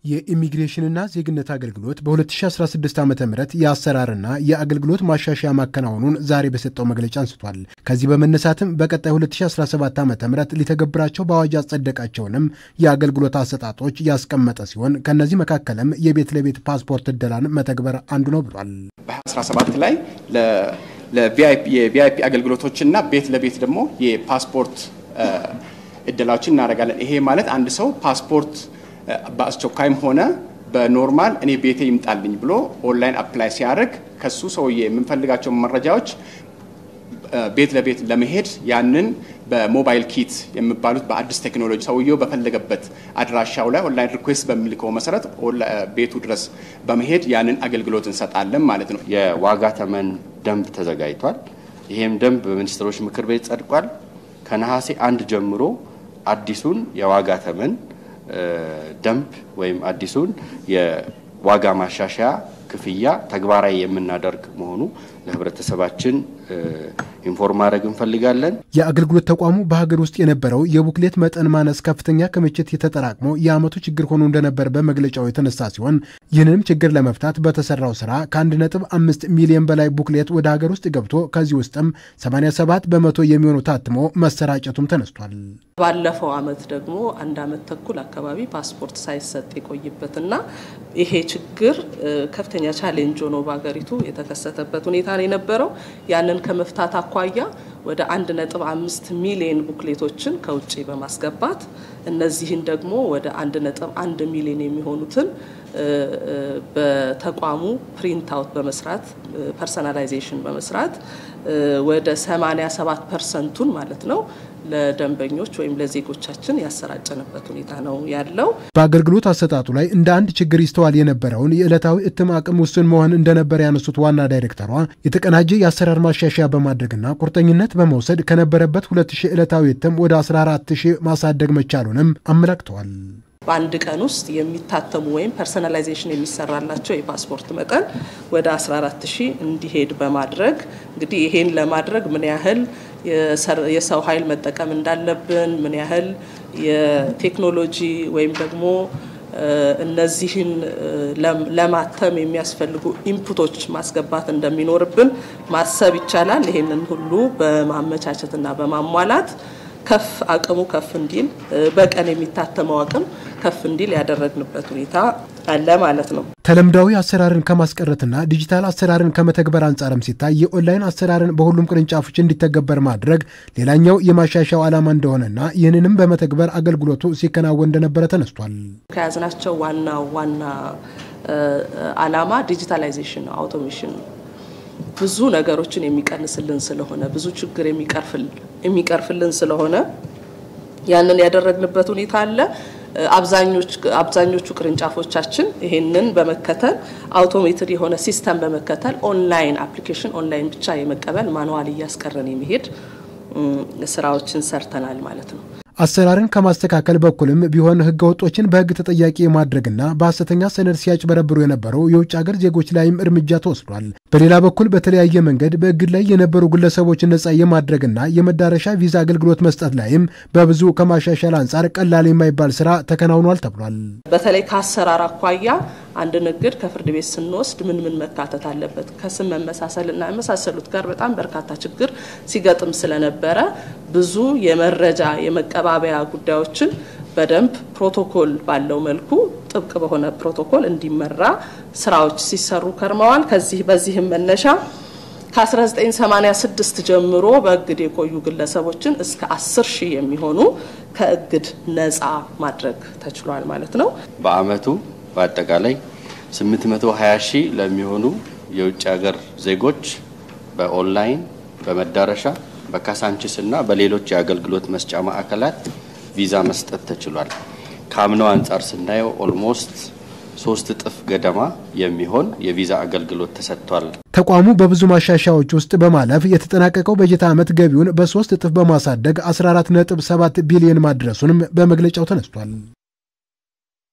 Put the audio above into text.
የኢሚግሬሽንና ዜግነት አገልግሎት በ2016 ዓ ም የአሰራርና የአገልግሎት ማሻሻያ ማከናወኑን ዛሬ በሰጠው መግለጫ አንስቷል። ከዚህ በመነሳትም በቀጣይ 2017 ዓ ም ሊተገብራቸው በአዋጅ ያጸደቃቸውንም የአገልግሎት አሰጣጦች ያስቀመጠ ሲሆን ከእነዚህ መካከልም የቤት ለቤት ፓስፖርት እደላን መተግበር አንዱ ነው ብሏል። በ2017 ላይ የቪአይፒ አገልግሎቶችና ቤት ለቤት ደግሞ የፓስፖርት እደላዎችን እናደርጋለን። ይሄ ማለት አንድ ሰው ፓስፖርት በአስቸኳይም ሆነ በኖርማል እኔ ቤቴ ይምጣልኝ ብሎ ኦንላይን አፕላይ ሲያደርግ ከሱ ሰውዬ የምንፈልጋቸው መረጃዎች ቤት ለቤት ለመሄድ ያንን በሞባይል ኪት የሚባሉት በአዲስ ቴክኖሎጂ ሰውየው በፈለገበት አድራሻው ላይ ኦንላይን ሪኩዌስት በሚልከው መሰረት ቤቱ ድረስ በመሄድ ያንን አገልግሎት እንሰጣለን ማለት ነው። የዋጋ ተመን ደንብ ተዘጋጅቷል። ይሄም ደንብ በሚኒስትሮች ምክር ቤት ጸድቋል። ከነሐሴ አንድ ጀምሮ አዲሱን የዋጋ ተመን ደንብ ወይም አዲሱን የዋጋ ማሻሻያ ክፍያ ተግባራዊ የምናደርግ መሆኑ ለሕብረተሰባችን ኢንፎርም ማድረግ እንፈልጋለን። የአገልግሎት ተቋሙ በሀገር ውስጥ የነበረው የቡክሌት መጠን ማነስ ከፍተኛ ክምችት የተጠራቅሞ የዓመቱ ችግር ሆኖ እንደነበር በመግለጫው የተነሳ ሲሆን ይህንንም ችግር ለመፍታት በተሰራው ስራ ከአንድ ነጥብ አምስት ሚሊዮን በላይ ቡክሌት ወደ ሀገር ውስጥ ገብቶ ከዚህ ውስጥም 87 በመቶ የሚሆኑ ታትሞ መሰራጨቱም ተነስቷል። ባለፈው አመት ደግሞ አንድ አመት ተኩል አካባቢ ፓስፖርት ሳይሰጥ የቆይበትና ይሄ ችግር ከፍተኛ ቻሌንጅ ሆኖ በሀገሪቱ የተከሰተበት ሁኔታ ነው የነበረው። ያንን ከመፍታት አኳያ ወደ አንድ ነጥብ አምስት ሚሊዮን ቡክሌቶችን ከውጭ በማስገባት እነዚህን ደግሞ ወደ አንድ ነጥብ አንድ ሚሊዮን የሚሆኑትን በተቋሙ ፕሪንት አውት በመስራት ፐርሰናላይዜሽን በመስራት ወደ 87 ፐርሰንቱን ማለት ነው ለደንበኞች ወይም ለዜጎቻችን ያሰራጨንበት ሁኔታ ነው ያለው። በአገልግሎት አሰጣጡ ላይ እንደ አንድ ችግር ይስተዋል የነበረውን የዕለታዊ እትም አቅም ውስን መሆን እንደነበረ ያነሱት ዋና ዳይሬክተሯ የተቀናጀ የአሰራር ማሻሻያ በማድረግና ቁርጠኝነት በመውሰድ ከነበረበት 2000 ዕለታዊ እትም ወደ 14000 ማሳደግ መቻሉንም አመላክተዋል። በአንድ ቀን ውስጥ የሚታተሙ ወይም ፐርሰናላይዜሽን የሚሰራላቸው የፓስፖርት መጠን ወደ 14 ሺህ እንዲሄድ በማድረግ እንግዲህ ይሄን ለማድረግ ምን ያህል የሰው ኃይል መጠቀም እንዳለብን ምን ያህል የቴክኖሎጂ ወይም ደግሞ እነዚህን ለማተም የሚያስፈልጉ ኢንፑቶች ማስገባት እንደሚኖርብን ማሰብ ይቻላል። ይሄንን ሁሉ በማመቻቸትና በማሟላት ከፍ አቅሙ ከፍ እንዲል በቀን የሚታተመው አቅም ከፍ እንዲል ያደረግንበት ሁኔታ አለ ማለት ነው። ተለምዳዊ አሰራርን ከማስቀረትና ዲጂታል አሰራርን ከመተግበር አንጻርም ሲታይ የኦንላይን አሰራርን በሁሉም ቅርንጫፎች እንዲተገበር ማድረግ ሌላኛው የማሻሻያው ዓላማ እንደሆነና ይህንንም በመተግበር አገልግሎቱ ሲከናወን እንደነበረ ተነስቷል። ከያዝናቸው ዋና ዋና ዓላማ ዲጂታላይዜሽን ነው፣ አውቶሜሽን ነው። ብዙ ነገሮችን የሚቀንስልን ስለሆነ ብዙ ችግር የሚቀርፍልን ስለሆነ ያንን ያደረግንበት ሁኔታ አለ። አብዛኞቹ ቅርንጫፎቻችን ይሄንን በመከተል አውቶሜትድ የሆነ ሲስተም በመከተል ኦንላይን አፕሊኬሽን ኦንላይን ብቻ የመቀበል ማንዋል እያስቀረን የሚሄድ ስራዎችን ሰርተናል ማለት ነው። አሰራርን ከማስተካከል በኩልም ቢሆን ህገ ወጦችን በህግ ተጠያቂ የማድረግና በሐሰተኛ ሰነድ ሲያጭበረብሩ የነበሩ የውጭ ሀገር ዜጎች ላይም እርምጃ ተወስዷል። በሌላ በኩል በተለያየ መንገድ በእግድ ላይ የነበሩ ግለሰቦችን ነጻ የማድረግና የመዳረሻ ቪዛ አገልግሎት መስጠት ላይም በብዙ ከማሻሻል አንጻር ቀላል የማይባል ስራ ተከናውኗል ተብሏል። በተለይ ከአሰራር አኳያ አንድ ንግድ ከፍርድ ቤት ስንወስድ ምን ምን መካተት አለበት ከስም መመሳሰልና የመሳሰሉት ጋር በጣም በርካታ ችግር ሲገጥም ስለነበረ ብዙ የመረጃ የመቀባበያ ጉዳዮችን በደንብ ፕሮቶኮል ባለው መልኩ ጥብቅ በሆነ ፕሮቶኮል እንዲመራ ስራዎች ሲሰሩ ከርመዋል። ከዚህ በዚህም መነሻ ከ1986 ጀምሮ በእግድ የቆዩ ግለሰቦችን እስከ 10 ሺህ የሚሆኑ ከእግድ ነፃ ማድረግ ተችሏል ማለት ነው። በአመቱ በአጠቃላይ 820 ሺህ ለሚሆኑ የውጭ ሀገር ዜጎች በኦንላይን በመዳረሻ በካሳንችስ እና በሌሎች የአገልግሎት መስጫ ማዕከላት ቪዛ መስጠት ተችሏል። ከአምናው አንጻር ስናየው ኦልሞስት ሶስት እጥፍ ገደማ የሚሆን የቪዛ አገልግሎት ተሰጥቷል። ተቋሙ በብዙ ማሻሻያዎች ውስጥ በማለፍ የተጠናቀቀው በጀት ዓመት ገቢውን በሶስት እጥፍ በማሳደግ 14.7 ቢሊዮን ማድረሱንም በመግለጫው ተነስቷል።